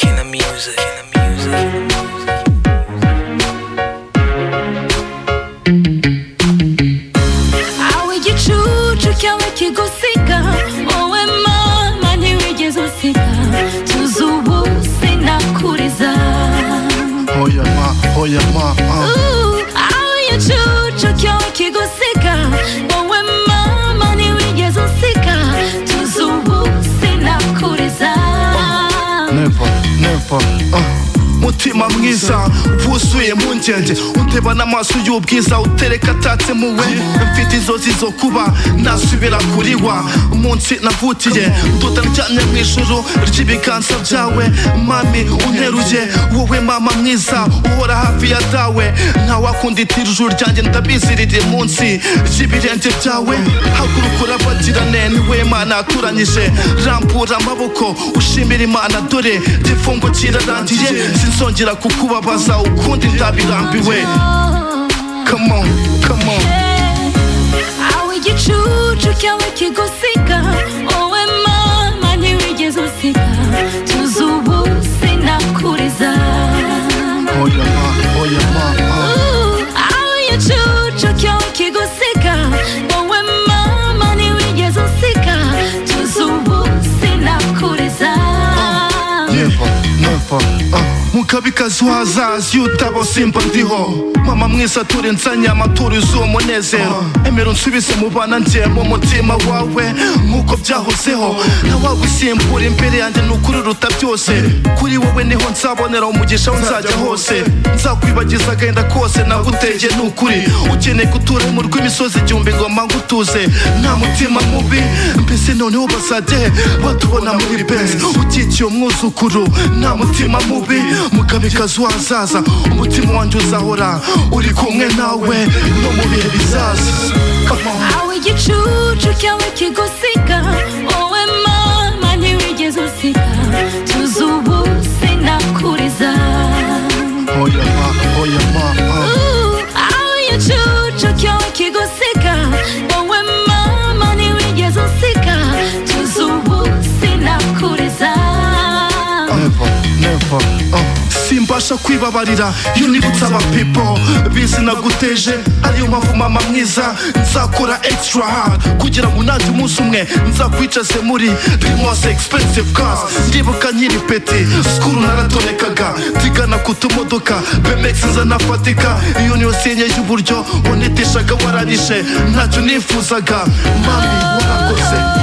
music, in the music, in the music. Aho igicucu cyawe kigusiga wowe mama ntiwigeze usiga tuzi ubu sinakuriza Hoya ma, hoya ma, ah. Uh, aho igicucu cyawe kigusiga wowe mama ntiwigeze usiga tuzi ubu sinakuriza Never, never, ah. mutima mwiza wuzuye mpungenge uteba n'amaso y'ubwiza utereka atatse muwe mfite inzozi zo kuba nasubira kuriwa umunsi navutiye tutaryamye mu ijuru ry'ibiganza byawe mami unteruye wowe mama mwiza uhora hafi ya dawe ntawakunditira ijuru ryanjye ndabizi riri munsi ry'ibirenge byawe haguruka urabagirane niwe mana yaturanyije rambura amaboko ushimira imana dore igifungo kirarangiye sinzongera kukubabaza ukundi ndabirambiwe come on come on aho igicucu cyawe kigusiga wowe mama ntiwigeze usiga tuzi ubu sinakuriza hoya ma hoya ma ah. Uh, aho igicucu cyawe kigusiga wowe mama ntiwigeze usiga tuzi ubu sinakuriza Never, never, ah. mukabikazi wazazi iyo utaba simba ndiho mama mwiza turi nsanyama turize uwo munezero emera unsubize mu bana njye mu mutima wawe nk'uko byahozeho ntawagusimbura imbere yanjye ni ukuri ruta byose kuri wowe niho nzabonera umugisha aho nzajya hose nzakwibagiza agahinda kose nagutegeye ni ukuri ukeneye gutura mu rw'imisozi igihumbi ngoma ngutuze nta mutima mubi mbese noneho bazajya he batubona muri benzi ukikiye umwuzukuru nta mutima mubi mukabikazi wazaza umutima wanjye uzahora uri kumwe nawe no mu bihe bizaza Come on. aho igicucu cyawe kigusiga wowe mama ntiwigeze usiga tuzi ubu sinakuriza Hoya ma, hoya ma, ah. Uh, aho igicucu cyawe kigusiga wowe mama ntiwigeze usiga tuzi ubu sinakuriza never, never. Uh. simbasha kwibabarira iyo nibutse abapipo bizi naguteje ariyo mpamvu mama mwiza nzakora extra hard kugira ngo nanjye umunsi umwe nzakwicaze muri the most expensive cars ndibuka nkiri peti skuru naratonekaga tigana ku tumodoka bemex nzanafatika iyo niyo senye y'uburyo wanitishaga wararishe ntacyo nifuzaga mami warakoze